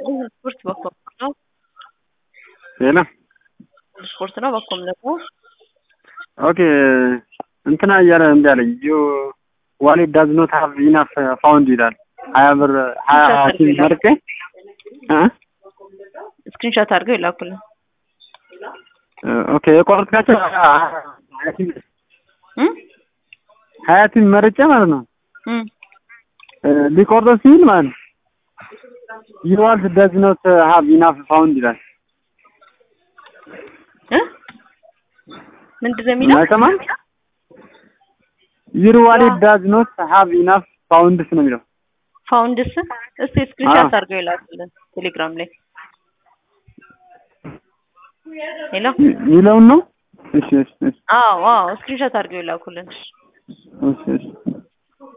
ስፖርት በኮም ነው። ሌላ ስፖርት ነው በኮም ደግሞ ኦኬ እንትና እያለ እምቢ አለኝ። ዩ ዋሌት ዳዝ ኖት ሀቭ ኢናፍ ፋውንድ ይላል። ሀያ ብር ሀያ ቲም መርጬ እ ስክሪንሾት አድርገው ይላኩልን። ኦኬ የቆረጥካቸው ሀያ ቲም እም ሀያ ቲም መርጬ ማለት ነው እም ሊቆርጥ ሲል ማለት ነው ዩ ዋሌት ዳዝ ኖት ሀቭ ኢናፍ ፋውንድ ይላል። እ ምንድን ነው የሚለው? አይሰማም? ዩር ዋሌት ዳዝ ኖት ሀቭ ኢናፍ ፋውንድስ ነው የሚለው። ፋውንድስ እስቲ ስክሪንሾት አድርገው ይላኩልን ቴሌግራም ላይ ሄሎ የሚለውን ነው። እሺ እሺ እሺ አዎ አዎ ስክሪንሾት አድርገው ይላኩልን። እሺ እሺ